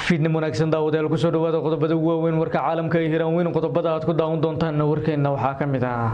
fiidnim wanaagsan daawadayaal kusoo dhawaada qodobada ugu waaweyn warka caalamka ee hiraan weyn qodobada aad ku daawan doontaanna warkeenna waxaa ka mid ah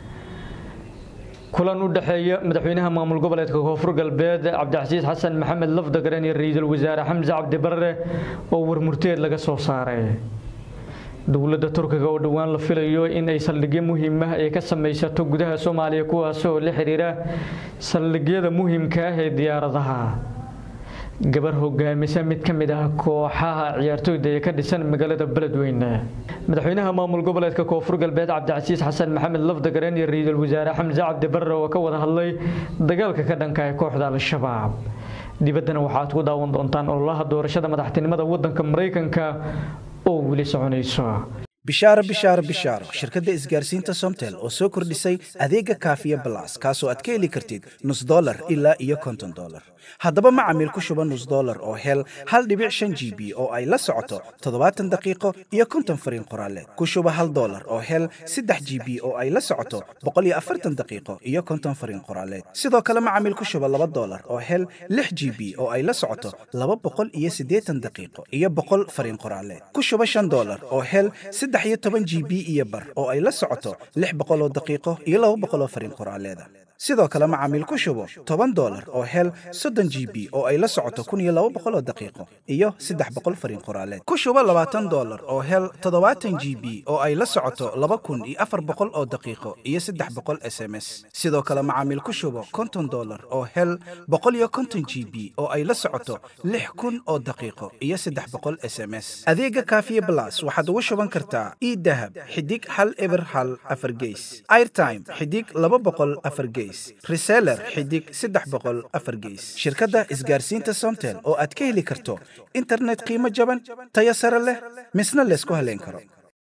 kulan u dhexeeya madaxweynaha maamul goboleedka koonfur galbeed cabdicasiis xasan maxamed lafdagaran iyo ra-iisul wasaare xamse cabdi barre oo warmurteed laga soo saaray dowladda turkiga oo dhowaan la filayo in ay saldhigyo muhiim ah ay ka samaysato gudaha soomaaliya kuwaas oo la xiriira saldhigyada muhiimka ah ee diyaaradaha gabar hogaamisa mid ka mid ah kooxaha ciyaartooyda ee ka dhisan magaalada beledweyne madaxweynaha maamul goboleedka koonfur galbeed cabdicasiis xasan maxamed lafdagaran iyo ra-iisul wasaare xamse cabdi barre oo ka wada hadlay dagaalka ka dhanka ee kooxda al-shabaab dibaddana waxaad ku daawan doontaan ololaha doorashada madaxtinimada wadanka maraykanka oo weli soconayso bishaaro bishaaro bishaaro shirkadda isgaarsiinta somtel oo soo kordhisay adeega kaafiya balas kaasoo aad ka heli kartid nus dolar ilaa iyo konton dolar haddaba macamiil ku shuba nus dolar oo hel hal dhibic shan g b oo ay la socoto toddobaatan daqiiqo iyo konton fariin qoraaleed ku shuba hal dolar oo hel saddex g b oo ay la socoto boqol iyo afartan daqiiqo iyo konton fariin qoraaleed sidoo kale macamiil ku shuba laba dolar oo hel lix g b oo ay la socoto laba boqol iyo siddeetan daqiiqo iyo boqol fariin qoraaleed ku shuba shan dolar oo hel saddex iyo toban g b iyo bar oo ay la socoto lix boqol oo daqiiqo iyo laba boqol oo fariin qoraaleeda sidoo kale macaamiil ku shubo toban dolar oo hel soddon g b oo ay la socoto kun iyo laba boqol oo daqiiqo iyo saddex boqol fariin qoraaleed ku shubo labaatan dolar oo hel toddobaatan g b oo ay la socoto laba kun iyo afar boqol oo daqiiqo iyo saddex boqol s m s sidoo kale macaamiil ku shubo konton dolar oo hel boqol iyo konton g b oo ay la socoto lix kun oo daqiiqo iyo saddex boqol s m s adeega kaafiye blas waxaad ugu shuban kartaa idahab xidig hal eber hal afar geys airtime xidig laba boqol afar geys reseller xidig saddex boqol afar geys shirkadda isgaarsiinta somtel oo aad ka heli karto internet qiimo jaban tayo sare leh misna laysku haleyn karo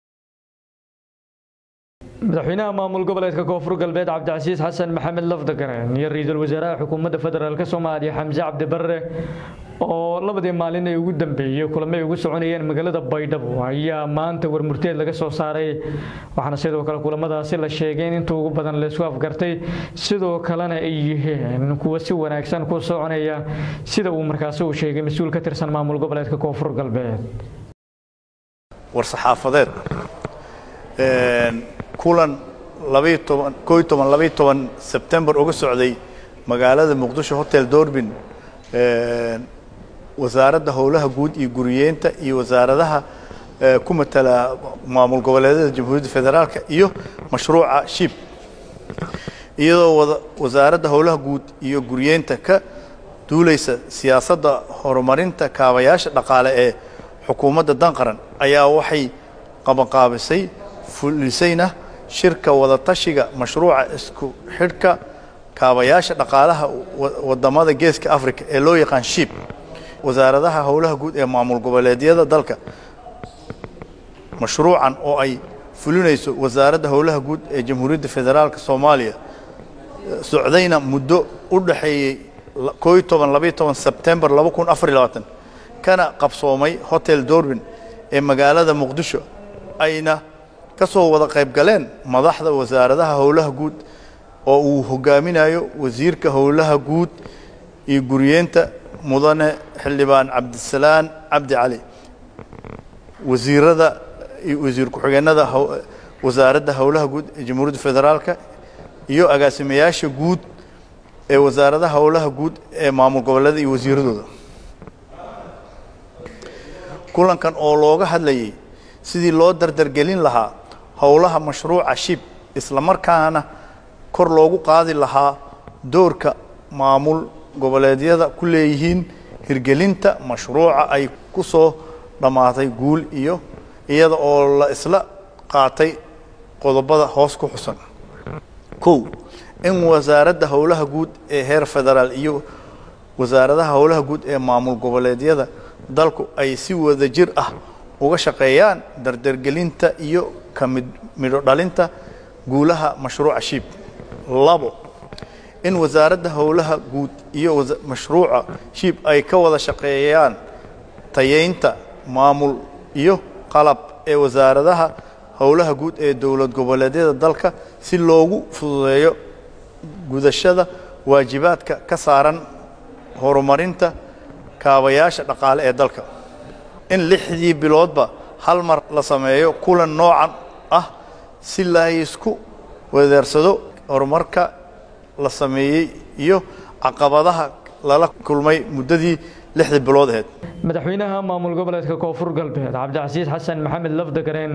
madaxweynaha maamul goboleedka koonfur galbeed cabdicasiis xasan maxamed lafdagaran iyo ra-iisul wasaaraha xukuumadda federaalk soomaaliya xamse cabdi barre oo labadii maalin ee ugu dambeeyey kulamay ugu soconayeen magaalada baydhabo ayaa maanta warmurteed laga soo saaray waxaana sidoo kale kulamadaasi la sheegay in inta ugu badan laysku afgartay sidoo kalena ay yihiin kuwa si wanaagsan ku soconaya sida uu markaasi uu sheegay mas-uul ka tirsan maamul goboleedka koonfur galbeed war-saxaafadeed kulan labaiyo toban koo iyo toban labaiyo toban sebtembar uga socday magaalada muqdisho hotel dorbin wasaaradda howlaha guud iyo guriyeenta iyo wasaaradaha ku matala maamul goboleedyada jamhuuriyadda federaalka iyo mashruuca shib iyadoo wada wasaaradda howlaha guud iyo guriyeenta ka duulaysa siyaasadda horumarinta kaabayaasha dhaqaale ee xukuumadda danqaran ayaa waxay qabanqaabisay fulisayna shirka wadatashiga mashruuca isku xidhka kaabayaasha dhaqaalaha wadamada geeska africa ee loo yaqaan shib wasaaradaha howlaha guud ee maamul goboleedyada dalka mashruucan oo ay fulinayso wasaaradda howlaha guud ee jamhuuriyadda federaalka soomaaliya socdayna muddo u dhaxeeyey koo iyo toban labaiyo toban sebtembar laba kun afar iyo labaatan kana qabsoomay hotel dorbin ee magaalada muqdisho ayna ka soo wada qayb galeen madaxda wasaaradaha howlaha guud oo uu hogaaminayo wasiirka howlaha guud iyo guriyeenta mudane xildhibaan cabdisalaan cabdi cali wasiirada iyo wasiir ku-xigeenada wasaaradda howlaha guud ee jamhuuriyadda federaalka iyo agaasimayaasha guud ee wasaaradaha howlaha guud ee maamul goboleeda iyo wasiiradooda kulankan oo looga hadlayay sidii loo dardargelin lahaa howlaha mashruuca shib islamarkaana kor loogu qaadi lahaa doorka maamul goboleedyada ku leeyihiin hirgelinta mashruuca ay ku soo dhammaatay guul iyo iyada oo la isla qaatay qodobada hoos ku xusan kow in wasaaradda howlaha guud ee heer federaal iyo wasaaradaha howlaha guud ee maamul goboleedyada dalku ay si wada jir ah uga shaqeeyaan dardargelinta iyo ka mid midho dhalinta guulaha mashruuca shib labo in wasaaradda howlaha guud iyo mashruuca shib ay ka wada shaqeeyaan tayeynta maamul iyo qalab ee wasaaradaha howlaha guud ee dowlad goboleedyada dalka si loogu fududeeyo gudashada waajibaadka ka saaran horumarinta kaabayaasha dhaqaale ee dalka in lixdii biloodba hal mar la sameeyo kulan noocan ah si la isku wedeersado horumarka la sameeyey iyo caqabadaha lala kulmay muddadii lixdii bilood aheyd madaxweynaha maamul goboleedka koonfur galbeed cabdicasiis xasan maxamed lafdagareen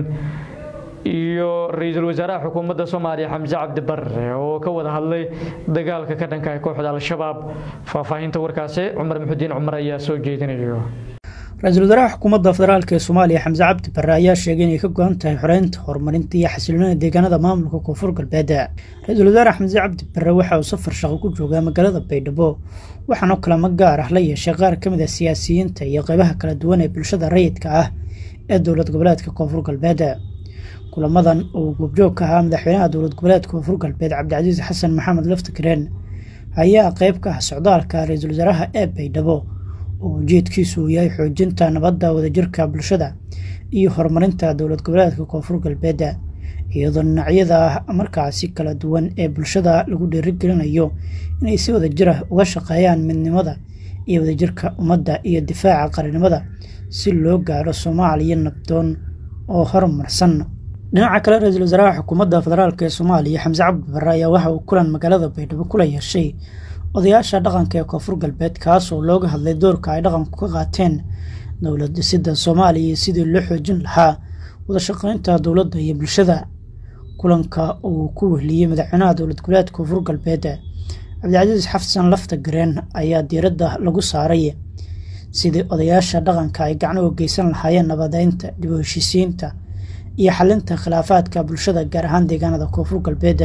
iyo ra-iisul wasaaraha xukuumadda soomaaliya xamse cabdi barre oo ka wada hadlay dagaalka ka dhanka kooxda al-shabaab faahfaahinta warkaasi cumar muxudiin cumar ayaa soo jeedinayo ra-iisul wasaaraha xukuumadda federaalk ee soomaaliya xamse cabdi barre ayaa sheegay inay ka go-an tahay xoreynta horumarinta iyo xasiloonida deegaanada maamulka koonfur galbeed ra-iisul wasaare xamse cabdi barre waxa uu safar shaqo ku joogaa magaalada baydhabo waxaana kulamo gaar ah la yeeshay qaar ka mid a siyaasiyiinta iyo qeybaha kala duwan ee bulshada rayidka ah ee dowlad goboleedka koonfur galbeed kulamadan uu goobjoog ka ahaa madaxweynaha dowlad goboleedka koonfur galbeed cabdicasiis xasan maxamed laftigreen ayaa qeyb ka ah socdaalka ra-iisul wasaaraha ee baydhabo oo ujeedkiisu uu yahay xoojinta nabadda wadajirka bulshada iyo horumarinta dowlad goboleedka koonfur galbeed iyadoo dhinacyada markaasi kala duwan ee bulshada lagu dhiirigelinayo inay si wadajir ah uga shaqeeyaan midnimada iyo wadajirka ummadda iyo difaaca qaranimada si loo gaaro soomaaliya nabdoon oo horumarsan dhinaca kale ra-iisul wasaaraha xukuumadda federaalk ee soomaaliya xamse cabdi barre ayaa waxa uu kulan magaalada baydhabo kula yeeshay odayaasha dhaqanka ee koonfur galbeed kaasoo looga hadlay doorka ay dhaqanku ka qaateen dowlad dhisidda soomaaliya iyo sidii loo xoojin lahaa wadashaqeynta dowladda iyo bulshada kulanka uu ku wehliyey madaxweynaha dowlad goboleedka koonfur galbeed cabdicasiis xafsan lafta gareen ayaa diiradda lagu saaray sidii odayaasha dhaqanka ay gacno u geysan lahaayeen nabadeynta dib u heshiisiinta iyo xalinta khilaafaadka bulshada gaar ahaan deegaanada koonfur galbeed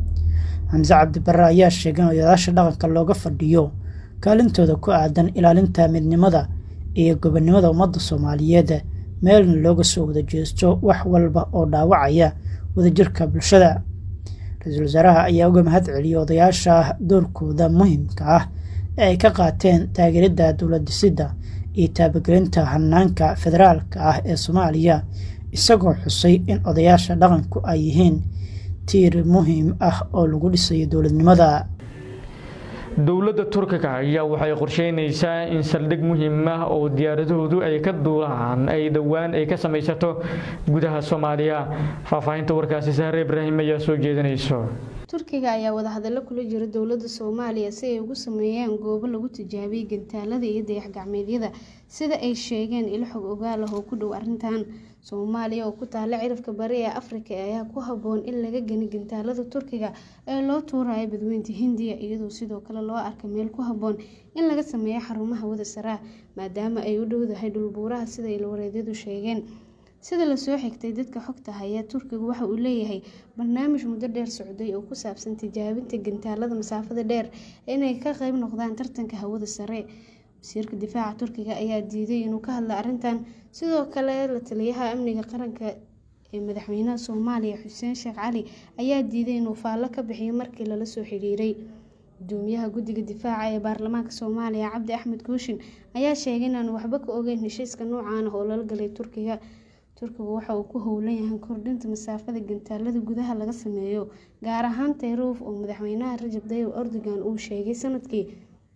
xamse cabdi barre ayaa sheegay in odayaasha dhaqanka looga fadhiyo kaalintooda ku aadan ilaalinta midnimada iyo gobonnimada ummadda soomaaliyeed meelna looga soo wada jeesto wax walba oo dhaawacaya wadajirka bulshada ra-iisul wasaaraha ayaa uga mahad celiyey odayaasha doorkooda muhiimka ah ee ay ka qaateen taageeridda dowlad dhisidda iyo taabagelinta hanaanka federaalka ah ee soomaaliya isagoo xusay in odayaasha dhaqanku ay yihiin tiir muhiim ah oo lagu dhisayo dowladnimada dowladda turkiga ayaa waxay qorsheynaysaa in saldhig muhiim ah oo diyaaradahoodu ay ka duulaan ay dhowaan ay ka samaysato gudaha soomaaliya faahfaahinta warkaasi sahre ibraahim ayaa soo jeedinayso turkiga ayaa wadahadallo kula jira dowladda soomaaliya si ay ugu sameeyaan goobo lagu tijaabiyey gantaalada iyo dayax-gacmeedyada sida ay sheegeen ilo xog ogaal ah oo ku dhow arrintan soomaaliya oo ku taala cirifka bari ee afrika ayaa ku habboon in laga gani gantaalada turkiga ee loo tuurayo badweynta hindiya iyadoo sidoo kale loo arka meel ku habboon in laga sameeyo xarumaha wada saraa maadaama ay u dhowdahay dhulbuuraha sida ilwareedyadu sheegeen sida lasoo xigtay dadka xogta haya turkigu waxa uu leeyahay barnaamij muddo dheer socday oo ku saabsan tijaabinta gantaalada masaafada dheer inay ka qeyb noqdaan tartanka hawada sare wasiirka difaaca turkiga ayaa diiday inuu ka hadla arrintan sidoo kale la taliyaha amniga qaranka ee madaxweynaha soomaaliya xuseen sheekh cali ayaa diiday inuu faallo ka bixiyo markii lala soo xiriiray gudoomiyaha guddiga difaaca ee baarlamaanka soomaaliya cabdi axmed kuushin ayaa sheegay inaanu waxba ka ogeyn heshiiska noocaan ah oo lala galay turkiga turkigu waxa uu ku howlan yahay kordhinta masaafada gantaalada gudaha laga sameeyo gaar ahaan tayruuf oo madaxweynaha rajab tayyib erdogan uu sheegay sanadkii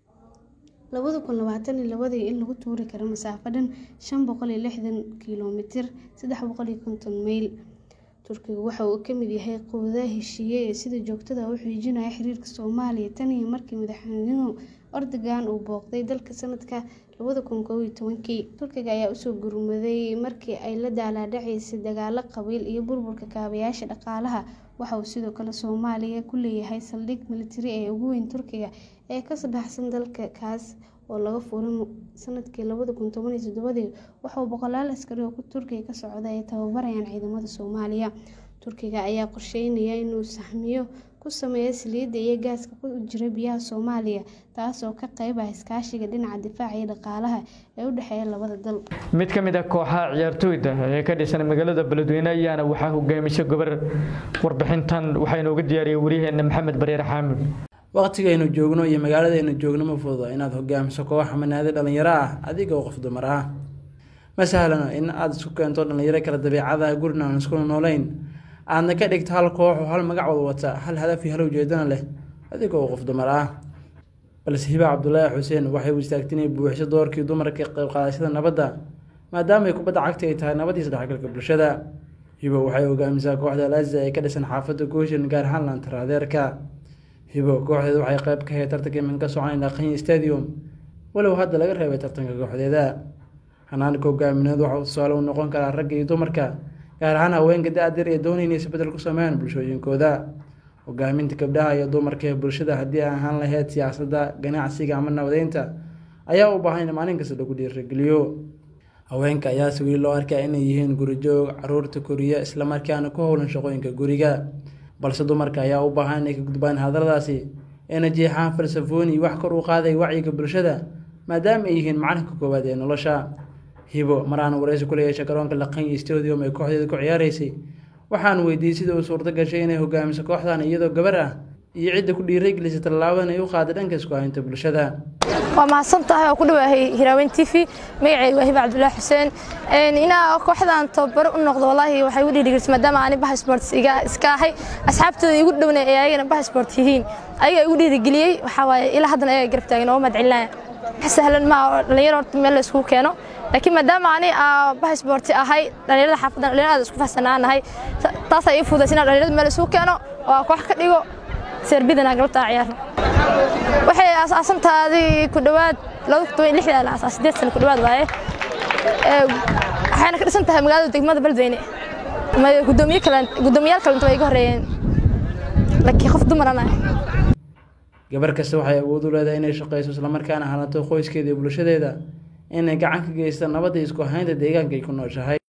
labada kun labaatan iyo labadii in lagu tuuri karo masaafo dhan shan boqol iyo lixdan kilomitir saddex boqol iyo konton mayl turkiga waxa uu ka mid yahay quwadaha heshiiye ee sida joogtada u xiijinaya xiriirka soomaaliya tan iyo markii madaxweynuhu erdogan uu booqday dalka sanadka labada kun koob iyo tobankii turkiga ayaa usoo gurmaday markii ay la daalaadhacaysay dagaalo qabiil iyo burburka kaabayaasha dhaqaalaha waxa uu sidoo kale soomaaliya ku leeyahay saldhig militari ee ugu weyn turkiga ee ka baxsan dalka kaas oo laga furay sanadkii labada kun toban iyo toddobadii waxauu boqolaal askari oo turkiga ka socda ay tababarayaan ciidamada soomaaliya turkiga ayaa qorsheynaya inuu sahmiyo ku sameeyo saliidda iyo gaaska ku jira biyaha soomaaliya taas oo ka qeyb ah iskaashiga dhinaca difaaca iyo dhaqaalaha ee u dhexeeya labada dal mid ka mid ah kooxaha ciyaartooyda ee ka dhisan magaalada beledweyne ayaana waxaa hogaamisay gobar warbixintan waxaa inooga diyaariyay waryaheena maxamed bareer xaamud waqtigaynu joogno iyo magaaladaynu joogno ma fududa inaad hogaamiso koox manaadi dhallinyaro ah adigoo qof dumar ah ma sahlano in aad isku keento dhallinyaro kala dabeicada gurina aan isku noolayn aadna ka dhigto hal koox oo hal magac wada wata hal hadaf iyo hal ujeedana leh adigoo qof dumar ah balse hiba cabdulaahi xuseen waxay u istaagtay inay buuxiso doorkii dumarka qayb qaadashada nabadda maadaama ay kubadda cagta ay tahay nabad iyo isdhexgalka bulshada hibo waxay hogaamisaa kooxda alaza ee ka dhisan xaafadda gooshin gaar ahaan lantaraadeerka hibo kooxdeeda waxay qayb ka hayd tartanka imin ka soconay dhaqanyi stadium walow hadda laga reebay tartanka kooxdeeda hanaanka hogaamineed waxauu tusaale u noqon karaa ragga iyo dumarka gaar ahaan haweenka da-dir ee doonaya inay isbedel ku sameeyaan bulshooyinkooda hogaaminta gabdhaha iyo dumarka ee bulshada haddii ay ahaan lahayd siyaasadda ganacsiga ama nabadeynta ayaa u baahan in maalin kasta lagu dhiirageliyo haweenka ayaase weli loo arkaa inay yihiin gurijoog caruurta koriya islamarkaana ku howlan shaqooyinka guriga balse dumarka ayaa u baahan inay ka gudbaan hadaladaasi eena jeexaan falsafooni wax kor u qaaday wacyiga bulshada maadaama ay yihiin macalinka koowaad ee nolosha hibo mar aan wareysi kula yeeshay garoonka laqanyi stadium ay kooxdeeda ku ciyaaraysay waxaan weydiiyey sida uu suurto gashay inay hogaamiso kooxdan iyadoo gabar ah iyo cidda ku dhiiragelisay tallaabadan ay u qaaday dhanka isku haynta bulshada waa mahadsan tahay oo ku dhawaahay hiraaweyn t v magacayga waa hiba cabdullaahi xuseen inaa kooxdan tababaro u noqdo wallaahi waxay igu dhiirigelisay maadaama ani baha sports iska ahay asxaabtooda igu dhowna ee ayagana baha sport yihiin ayagaa igu dhiirigeliyey waxaa waaye ilaa haddana ayaga garab taagan oo mahadcelinaya wax sahlan maa dhalinyaro horta meel la iskugu keeno laakiin maadaama ani baha sporti ahay dhalinyarada xaafadan dhalinyarada isku fahsanaanahay taasaa ii fudaysa inaan dhalinyarada meel isugu keeno oo koox ka dhigo serbidana galabtaa ciyaarno waxay aasaasantaadii ku dhowaad la asaas sideed sano ku dhowaad waaye waxayna ka dhisan tahay magaalada degmada beledweyne gudoomiyaal kalenta way iga horeeyeen laakiin qof dumaran ah gabar kasta waxay awood u leedahay inay shaqayso islamarkaana halato qoyskeeda iyo bulshadeeda inay gacan ka geysta nabadda isku haynta deegaanka ay ku nooshahay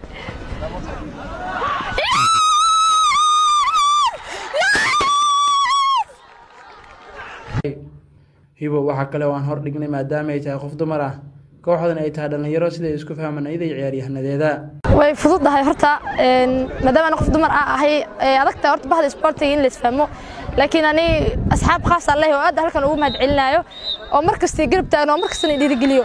hibo waxaa kale oo aan hor dhignay maadaama ay tahay qof dumar ah kooxdan ay tahay dhallinyaro siday isku fahmaan iyada iyo ciyaaryahanadeeda way fududahay horta maadaama ani qof dumar ah ahay adagta horta bahda sportiga in la isfahmo laakiin ani asxaab khaas aan lehay oo aad halkan ugu mahad celinaayo oo mar kasta garab taagno oo mar kastana dhiirigeliyo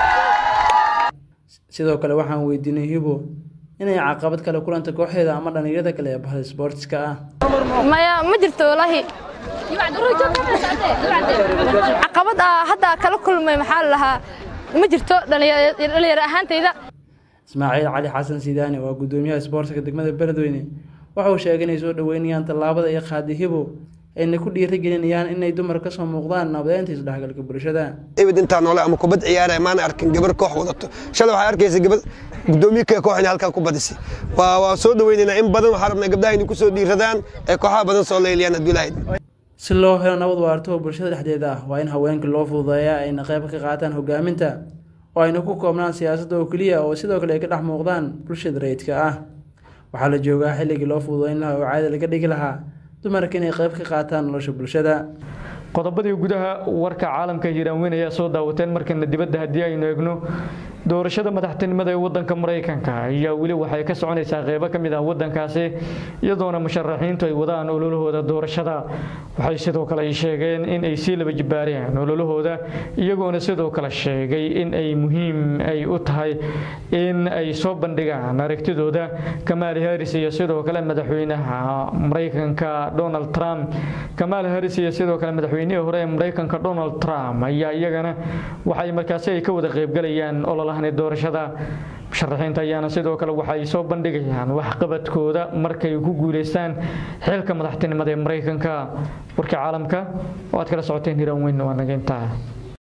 sidoo kale waxaan weydiinay hibo inay caqabad kale kulanta kooxdeeda ama dhallinyarada kale ee bahda sportska ah maya ma jirto walaahi caqabad ah hadda kala kulmay maxaa la lahaa ma jirto dhalinyaro ahaantayda ismaaciil cali xasan sidaani waa gudoomiyaha isboortiga degmada beledweyne waxa uu sheegay inay soo dhoweynayaan tallaabada ay qaaday hibo ayna ku dhiirigelinayaan inay dumar ka soo muuqdaan nabadeynta isdhexgalka bulshada ebed intaa noole ama kubad ciyaaraya maana arkin gabar koox wadato shalay waxaa arkaysa gabar gudoomiye kee koox inay halkan ku badisay waa waa soo dhoweynaynaa in badan waxaa rabnaa gabdhaha inay ku soo dhiiradaan ee kooxaha badan soo leyliyaan hadduu ilahayd si loo helo nabad waarto oo bulshada dhexdeeda ah waa in haweenka loo fududeeyaa ayna qayb ka qaataan hogaaminta oo ayna ku koobnaan siyaasadda oo keliya oo sidoo kale ay ka dhex muuqdaan bulshada rayidka ah waxaa la joogaa xilligii loo fududeyn lahaa oo caadi laga dhigi lahaa dumarka inay qayb ka qaataan nolosha bulshada qodobadii gudaha warka caalamka hiiraanweyn ayaa soo daawateen markana dibadda haddii aynu eegno doorashada madaxtinimada ee wadanka maraykanka ayaa weli waxay ka soconaysaa qeybo ka mid ah wadankaasi iyadoona musharaxiintu ay wadaan ololahooda doorashada waxay sidoo kale ay sheegeen in ay sii laba jibaareen ololahooda iyagoona sidoo kale sheegay in ay muhiim ay u tahay in ay soo bandhigaan aragtidooda kamaal haris iyo sidoo kale madaxweynaha maraykanka donald trump kamaal haris iyo sidoo kale madaxweynihii hore ee maraykanka donald trump ayaa iyagana waxay markaasi ay ka wada qeybgalayaan ololahani doorashada musharaxiinta ayaana sidoo kale waxay soo bandhigayaan waxqabadkooda markay ku guuleystaan xilka madaxtinimada ee maraykanka warka caalamka oo aad kala socoteen hiraan weyn waa naga intaa